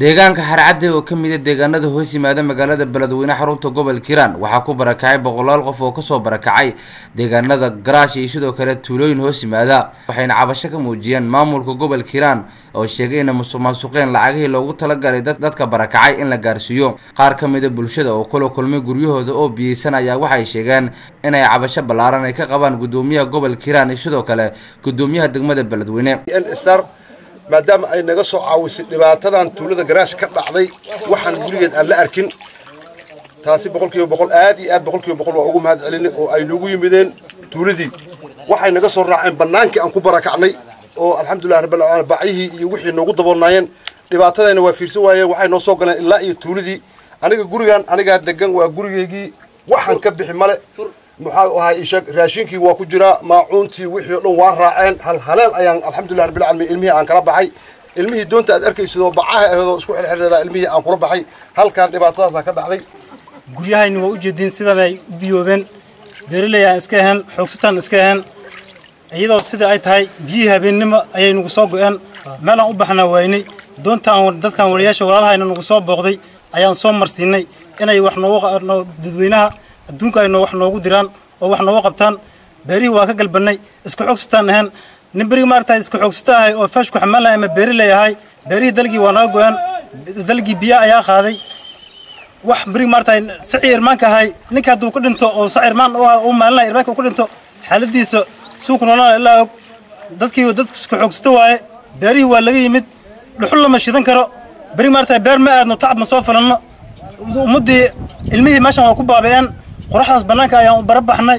deegaanka xarcadde oo ka mid a deegaanada hoos yimaada magaalada beledweyne xarunta gobolka hiiraan waxaa ku barakacay boqolaal qof oo kasoo barakacay deegaanada garaash iyo sidoo kale tuulooyin hoos yimaada waxayna cabasho ka muujiyeen maamulka gobolka hiiraan oo sheegay inay musuq maasuqeen lacagihii loogu talagalay dadka barakacay in la gaarsiiyo qaar ka mid a bulshada oo kula kulmay guryahooda oo biyeysan ayaa waxay sheegeen inay cabasho ballaaran ay ka qabaan gudoomiyaha gobolka hiiraan iyo sidoo kale gudoomiyaha degmada beledweyne maadaama ay naga soo caawisay dhibaatadan tuulada garaash ka dhacday waxaan gurigeed aan la arkin taasi boqolkiiba boqol aad iyo aad boqolkiiba boqol waa ugu mahad celinay oo ay noogu yimideen tuuladii waxay naga soo raaceen bannaankii aan ku barakacnay oo alxamdulilah rabbil caalamiin bacyihii iyo wixii noogu daboolnaayeen dhibaatadayna waa fiirsan waayeen waxay noo soo galeen ilaa iyo tuuladii aniga gurigan anigaa degan waa gurigeygii waxaan ka bixi male maxaa ahay isheeg raashinkii waa ku jiraa maacuuntii wixii o dhan waa raaceen hal haleel ayaan alxamdulilah rabbil caalamiin ilmihii aan kala baxay ilmihii doonta aad arkaysidoo bacaha aheedoo isku xirxirreedaa ilmihii aan kula baxay halkaan dhibaatadaasaa ka dhacday guryahayni waa u jeediin sidan ay u biyoobeen beeraley aan iska ahayn xoogsataan iska ahayn iyadoo sida ay tahay biyihii habeennimo ayay nagu soo go'een meelaan u baxnaa waynay doontaan dadkan wariyaasha walaalahayna nagu soo booqday ayaan soo marsiinay inay wax noogu dadweynaha adduunka ay wax noogu diraan oo wax noogu qabtaan beerihii waa ka galbannay isku xoogsataan ahayn nin berigi maaragtay isku xoogsato ahay oo faashku xamaalay ama beeriley ahay beerihii dalgii waa naga go'een dalgii biyo ayaa qaaday wax berigi maaragtay sicii irmaanka ahay ninka hadduu ku dhinto oo sac irmaan u maalinaya irmaanka uu ku dhinto xaaladiisa suuku noolana ilaa og dadkii dadka isku xoogsato waaye beerihii waa laga yimid dhuxul lama shidan karo berigi maaragtay beer ma aadno tacab ma soo falanno ummaddii ilmihii meeshan waa ku baabi'een qoraxdaas bannaanka ayaan u barabaxnay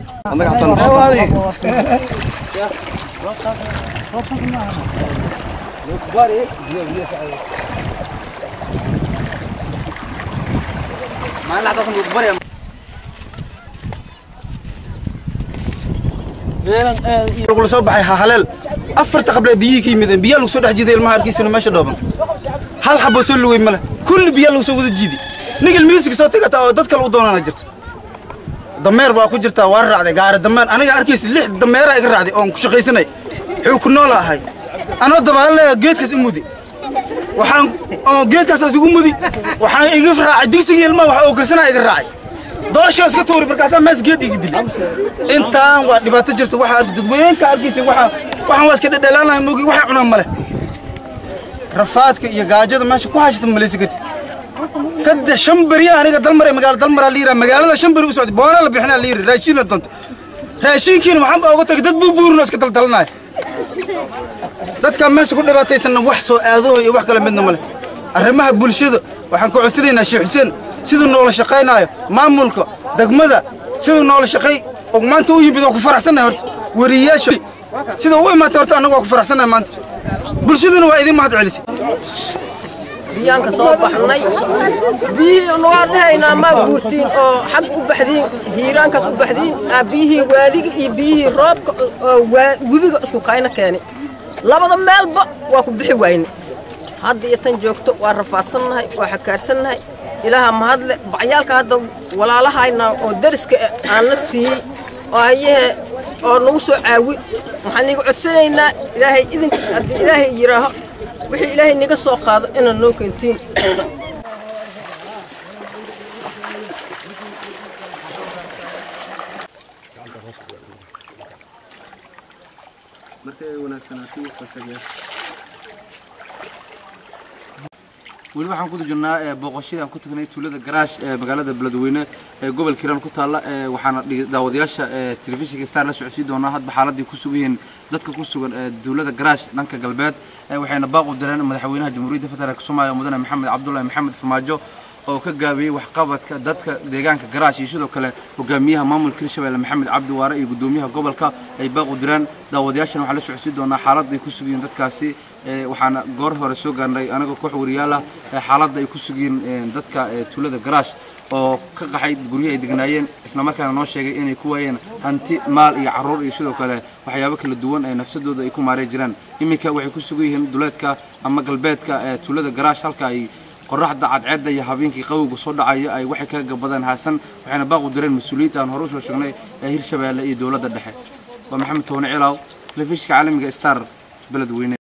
lagula soo baxay hahaleel afarta qable biyihii ka yimideen biyaa lagu soo dhex jiiday ilmaha arkiisana meesha dhooban hal xaboo soo lugay male kulli biyaa lagu soo wada jiiday nig ilmihiisiga soo tagataa oo dad kale u doonana jirto dameer waa ku jirtaa waa raacday gaari dameer aniga arkaysa lix dameeraa iga raacday oon ku shaqaysanay wuxuu ku noola ahay anoo dabaalleeya geedkaas i mudi waxaan oo geedkaasaas igu mudi waxaan iga raacay digsigii ilmaha wax oo karsanaa iga raacay dooshaa iska tuuri markaasaa mees geed iga dili intaan waa dhibaato jirta waxaa dadweyeenka arkaysa waxaa waxaan waa iska dhedhelaanaya mogi waxay cunaan male rafaadka iyo gaajada meesha ku hashata malaysa karti saddex shan beri aniga dalmar magaala dalmaraa la yiraa magaalada shan beri u socday boona la bixinaa la yiri raashiin la doonto raashiinkiina waxaan baa uga tagay dad buubuurino iska daldalanaya dadka meesha ku dhibaataysanna wax soo aadaho iyo wax kale midna male arrimaha bulshada waxaan ku cusrinaynaa sheekh xuseen siduu noola shaqaynaayo maamulka degmada siduu noola shaqay oo maanta u yimid oo ku faraxsannahay horta wariyayaasha siduu u imaatay horta annagu waa ku faraxsannahay maanta bulshaduna waa idin mahad celisay biyaan ka soo baxnay biyihii nugaa dhahaynaa maa guurtiin oo xag u baxdiin hiiraankaas u baxdiin aa biyihii waadiga iyo biyihii roobka oo webiga isku kayna keenay labada meelba waa ku bixi wayne hadda iyo tan joogto waa rafaadsannahay waa xakaarsannahay ilaaha mahadle bacyaalka hadda walaalahayna oo dariska aan la siiyey oo hayahe oo nagu soo caawi waxaan iga codsanaynaa ilaahay idinkiis haddii ilaahay yidhaaho wixii ilaahay naga soo qaado inaad noo keentiin weli waxaan ku jirnaa booqashadii aan ku tagnay tuulada garaash ee magaalada beledweyne ee gobolka hiiraan ku taalla waxaana daawadayaasha telefishinka star la socodsiin doonaa hadba xaaladii ku sugan yihiin dadka ku sugan tuulada garaash dhanka galbeed waxayna baaq u direen madaxweynaha jamhuuriyadda federaalk soomaaliya mudane maxamed cabdullahi maxamed farmaajo oo ka gaabiyey waxqabadka dadka deegaanka garaash iyo sidoo kale hogaamiyaha maamulka hirshabelle maxamed cabdi waare iyo gudoomiyaha gobolka ay baaq u direen daawadayaashana waxaa la socodsiin doonaa xaaladda ay ku sugiyiin dadkaasi waxaana goor hore soo gaarnay anagoo koox wariyaal ah xaaladda ay ku sugiyiin dadka tuulada garaash oo ka qaxay guryaha ay degnaayeen islamarkaana noo sheegay inay ku waayeen hanti maal iyo carruur iyo sidoo kale waxyaabo kala duwan ee nafsadooda ay ku maarey jiraan iminka waxay ku sugan yihiin duleedka ama galbeedka ee tuulada garaash halka ay qoraxda cadceedda iyo habeenkii qawowga soo dhacaya ay waxay kaga gabadeen haasan waxayna baaq u direen mas-uuliyiinta aan hore usoo sheegnay ee hirshabeelle iyo dowladda dhexe waa maxamed toone cilaaw telefishinka caalamiga star beledweyne